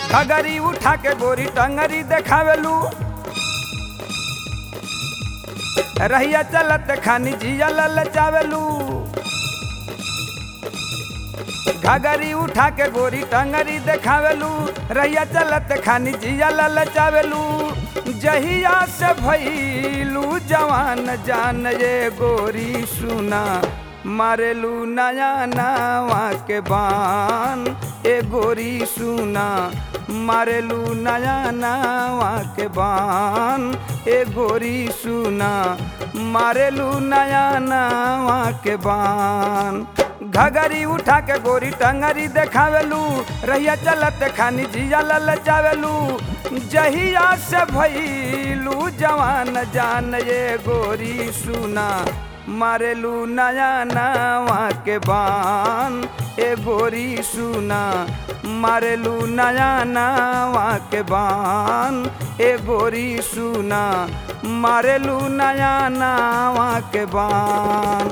घगरी उठा के गोरी टंगरी देखावेलू रहिया चलत खानी जिया ललचावेलू घगरी उठा के गोरी टंगरी देखावेलू रहिया चलत खानी जिया ललचावेलू जहिया से भैलू जवान जान ये गोरी सुना मारेलू नया नावा के बान ए गोरी सुना मारेलू नया नावा के बान ए गोरी सुना मारेलू नया नावा के बान घगरी उठा के गोरी टंगरी देखावेलू रहिया चलत खानी जिया ललचावेलू जहिया से भैलू जवान जान ये गोरी सुना मारेलू नया नावा के बान ए गोरी सुना मारेलू नया नावा के बान ए गोरी सुना मारेलू नया नावा के बान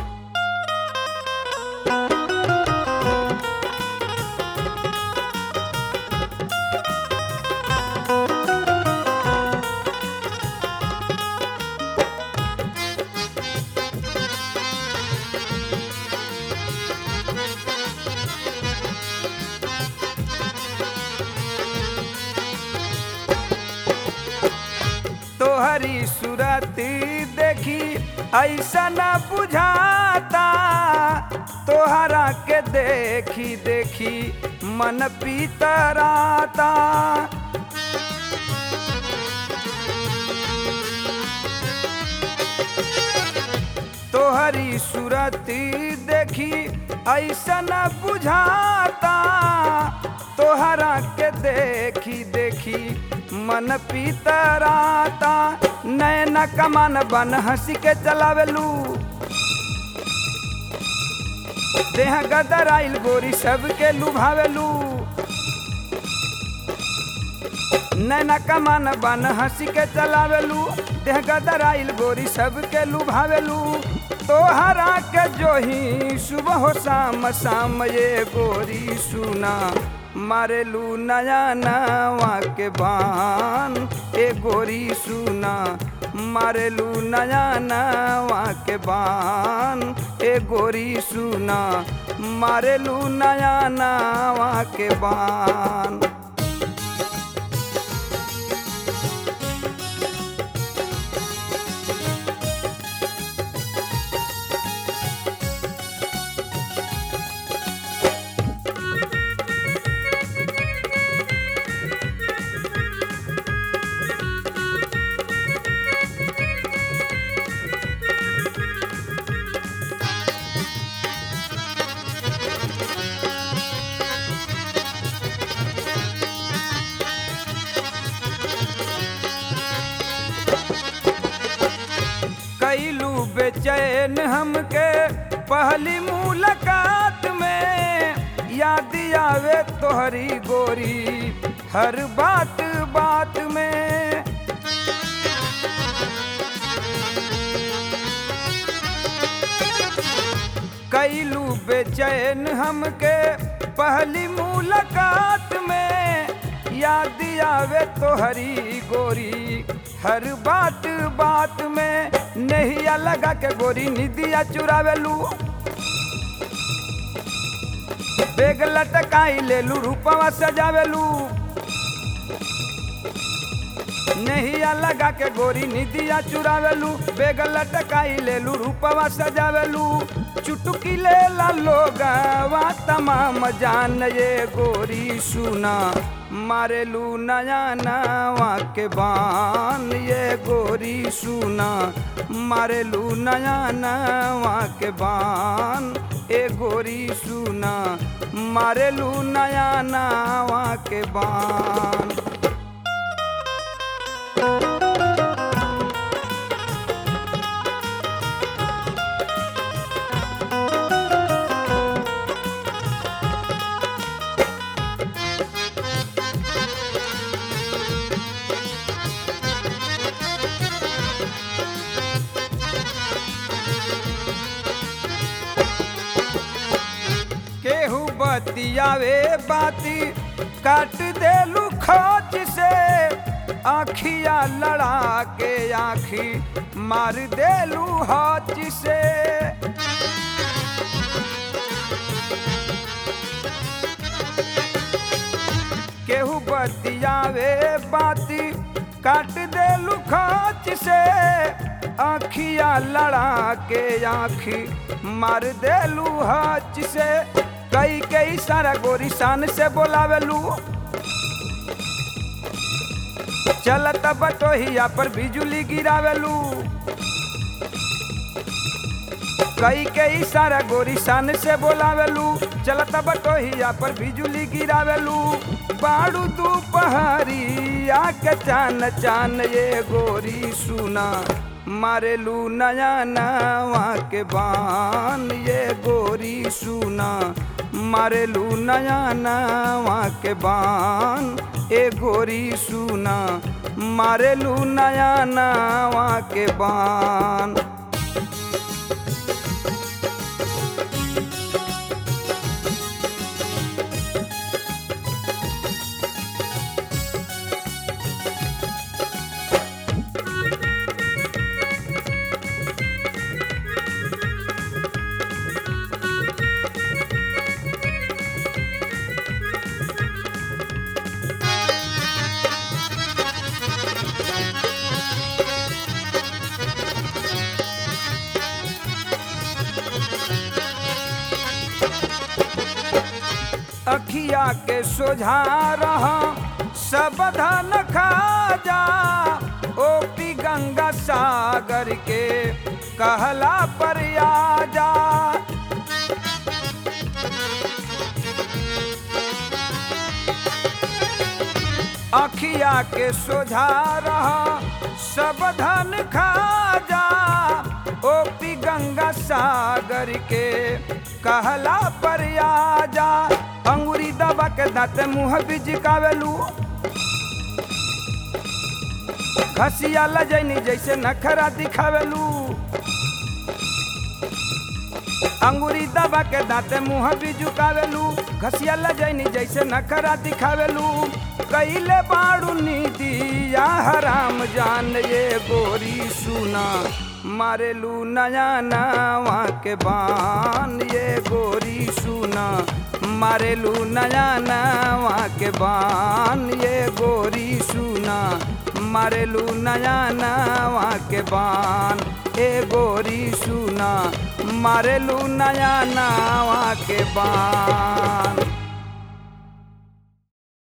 तोहरी सूरत देखी ऐसा न बुझाता तोहरा के देखी देखी मन पीतराता तोहरी सूरत देखी ऐसा न बुझाता तोहरा के देखी देखी मन पीतराता नैना कमान बन हंसी के चलावेलू देह गदर आइल गोरी सबके लुभावेलू नैना कमान बन हंसी के चलावेलू देह गदर आइल गोरी सबके लुभावेलू तोहरा के जोही सुबह हो शाम शाम ये गोरी सुना मारेलू नया नावा के बान ए गोरी सुना मारेलू नया नावा के बान ए गोरी सुना मारेलू नया नावा के बान कैलू बेचैन हमके पहली मुलाकात में याद आवे तोहरी गोरी हर बात बात में कैलू बेचैन हमके पहली मुलाकात में याद आवे तोहरी गोरी हर बात बात में नहिया लगा के गोरी निदिया चुरावेलू बेग लटकाई लेलू रूपवा सजावेलू नहिया लगा के गोरी निदिया चुरावेलू बेग लटकाई लेलू रूपवा सजावेलू चुटकी ले ला लोगवा तमाम जान ये गोरी सुना मारेलू नया नावा के बान ये गोरी सुना मारेलू नया नावा के बान ए गोरी सुना मारेलू नया नावा के बान केहू बतियावे बाती काट देलू खोच से आखिया लड़ा के आखी मार देलू हाथ से केहू बतियावे बाती काट देलू खोच से आखिया लड़ा के आखी मार देलू हाथ से कई कई सारा गोरी शान से बोलावेलू चलत बटोहिया पर बिजुली गिरावेलू कई कई सारा गोरी शान से बोलावेलू चलत बटोहिया पर बिजुली गिरावेलू बाड़ू तू पहाड़ी आके चान चान ये गोरी सुना मारेलू नया नवा के बान ये गोरी सुना मारेलू नया नवा के बान ए गोरी सुना मारेलू नया नवा के बान अखिया के सोझा रहा सब धन खा जा ओपी गंगा सागर के कहला पर आ जा अखिया के सोझा रहा सब धन खा जा ओपी गंगा सागर के कहला पर आ जा अंगूरी दबा के दाँत मुँह बिजकावेलू घसिया लजैनी जैसे नखरा दिखावेलू अंगूरी दबा के दाँते मुँह भी झुकावेलू घसिया लजैनी जैसे नखरा दिखावेलू कैले बाड़ू नीति या हराम जान ये गोरी सुना मारेलू नया नवा के बान ये गोरी सुना मारेलू नया नवा के बान ये गोरी सुना मारेलू नया नवा के बान ए गोरी सुना मारेलू नया नवा के बान